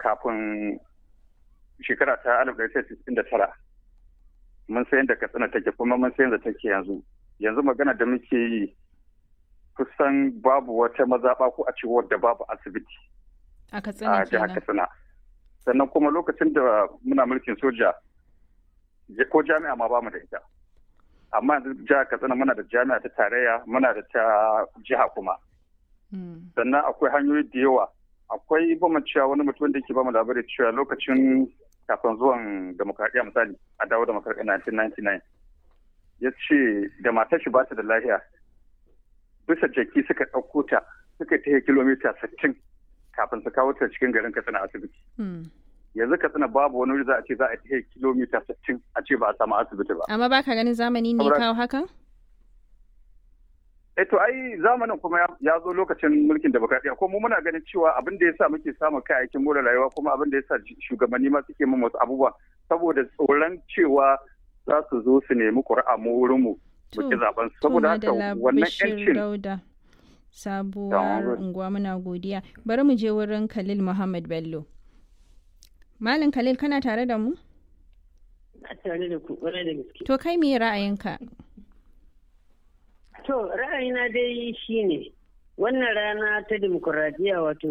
kafin shekara ta alif da tara mun sayan da katsina take kuma mun sayan da take yanzu yanzu magana da muke yi kusan babu wata mazaɓa ko a ce wadda babu asibiti a a katsina jihar kenan katsina sannan kuma lokacin da muna mulkin soja ko jami'a ma bamu da ita amma yanzu jihar katsina muna da jami'a ta tarayya muna da ta jiha kuma Mm. sannan akwai hanyoyi da yawa akwai bamu cewa wani mutum da yake bamu labari cewa lokacin kafin zuwan demokradiyya misali a dawo demokradiyya 1999 ya ce da matar shi ba ta da lahiya bisa jaki suka ɗauko ta suka ta kilomita 60 kafin su kawo ta cikin garin katsina asibiti Mm. yanzu katsina babu wani wuri za a ce za a ta kilomita 60 a ce ba a samu asibiti ba amma baka ganin zamani ne ya Saboda- kawo hakan Eh to ai zamanin kuma ya- ya zo lokacin mulkin demokradiyya ko mu muna ganin cewa abin da yasa muke samun kayayyakin more rayuwa kuma abin da yasa shugabanni ma suke min wasu abubuwa saboda tsoron cewa za su zo su nemi ƙuri'a mu wurin mu To, muke zaben su to saboda haka madalla wannan Bashir yancin Dauda sabuwar Yawa. unguwa muna godiya bari mu je wurin Khalil Muhammad Bello Malam Khalil kana tare da mu a tare da ku ƙwarai da gaske. to kai me ra'ayinka To ra'ayina dai shine wannan rana ta demokuraɗiyya wato